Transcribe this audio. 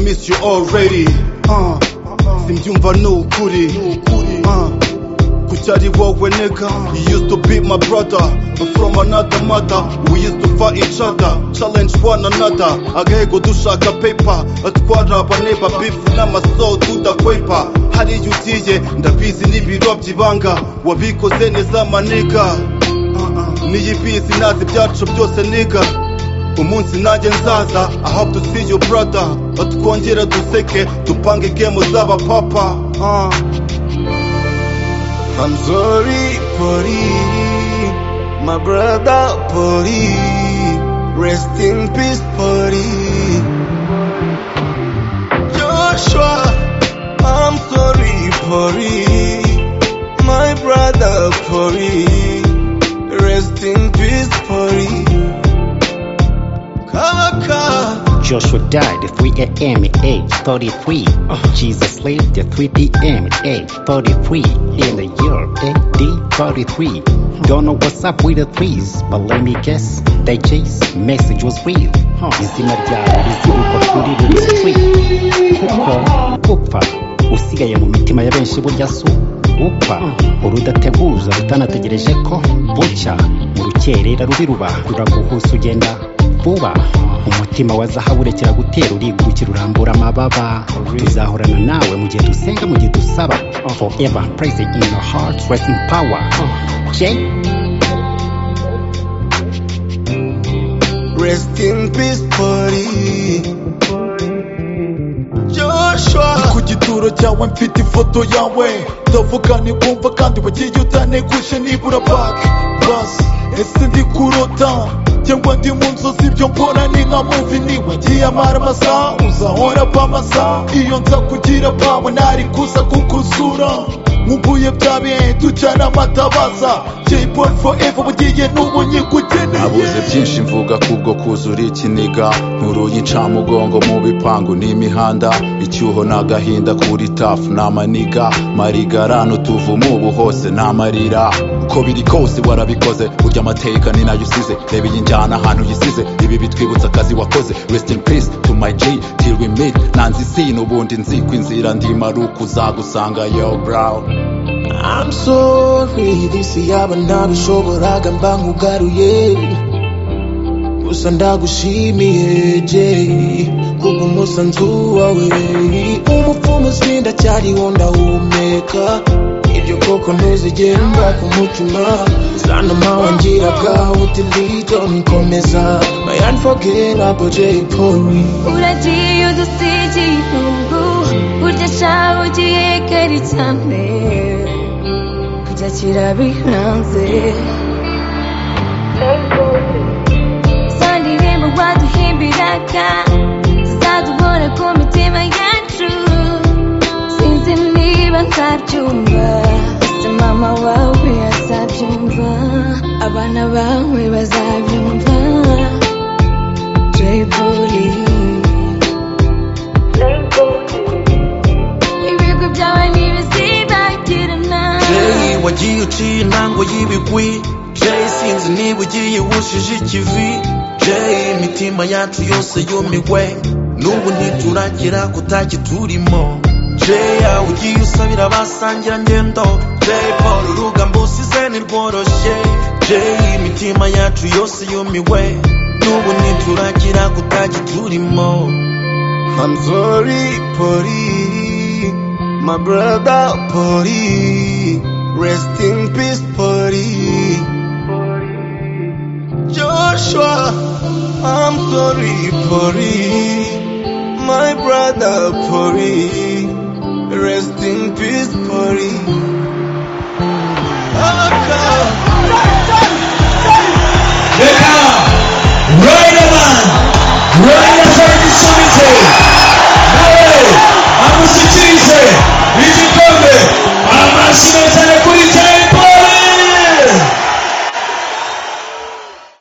miss you already uh, simbyumva ni ukuri uh, kucyari wowe nigga you used to be my brother but from another mother we used to fight each other challenge one another agahego dushaka paper atwara abaneba beef n'amaso tudakwepa hariya ugiye ndabizi n'ibiro by'ibanga wabikoze neza maniga niyi bizi nazi ibyacu byose niga umunsi nanjye nzaza i hope to see you brother twongere duseke dupange gemu z'aba papa uh. I'm sorry for it, my brother for it. Rest in peace for it. Joshua, I'm sorry for it, my brother for it. Rest in peace for it. Kabaka. Joshua died at 3 a.m. at age 33. Jesus lived at 3 p.m. at age 33 in the year AD 33. Don't know what's up with the trees, but let me guess, that Jay's message was real. Izina ryawe rizirikwa kuri buri street. Kuko upfa usigaye mu mitima ya benshi burya si upfa urudateguza rutanategereje ko bucya mu rukerera rubiruba ruraguhusa ugenda vuba umutima wa zahabu urekera gutera urigurukira urambura amababa tuzahorana nawe mu gihe dusenga mu gihe dusaba forever present in your heart rest in power Jay Rest in peace, buddy. Joshua, ku gituro cyawe mfite ifoto yawe ndavuga ni kumva kandi wagiye utaneguje nibura bake basi ese ndi kurota cyangwa ndi mu nzozi ibyo mbona ni nka muvi niwagiye amara amasaha uzahora pa amasaha iyo nza kugira pawe ntari kuza kukusura nkubuye bya bihe ducana amatabaza jaypon forever bugiye n'ubu nabuze nyikugeneye byinshi mvuga kubwo kuzura ikiniga nturuye incamugongo mu bipangu n'imihanda icyuho n'agahinda kuri tafu n'amaniga marigarano tuvumu ubu hose n'amarira uko biri kose warabikoze burya amateka ni nayo usize reba iyi njyana ahantu uyisize ibi bitwibutsa akazi wakoze rest in peace to my G till we meet nanze isi n'ubundi nzi ko inzira ndimo ari uko uzagusanga yo brown I'm sorry. This yaba ntabishoboraga mba nkugaruye. Gusa ndagushimiye Jay kuko umusanzu wawe umupfumu sinda cyariho ndahumeka ibyo koko ntuzigere mba ku mutima sana mawangira bwawe utilito nkomeza my unforgettable Jay Polly Uragiye udusigi ubu burya shaho ugiye kare cyane kujya kirabihanze za ndirimbo waduhimbiraga zizadubora ku mitima yacu sinzi niba nzabyumva ese mama wawe azabyumva abana bawe bazabyumva Jay Polly. Ibigo byawe ntibizibagirana. Jay wagiye uciye intango y'ibigwi Jay sinzi niba ugiye wushije ikivi Jay imitima yacu yose yumigwe n'ubu ntituragira kutakiturimo Jay aho ugiye usabira abasangira ngendo Jay Paul urugamba usize ntirworoshye Jay imitima yacu yose yumiwe n'ubu ntituragira kutakiturimo I'm sorry Polly, my brother Polly. Rest in peace Polly. Joshua, I'm sorry Polly, my brother Polly. Rest in peace Polly.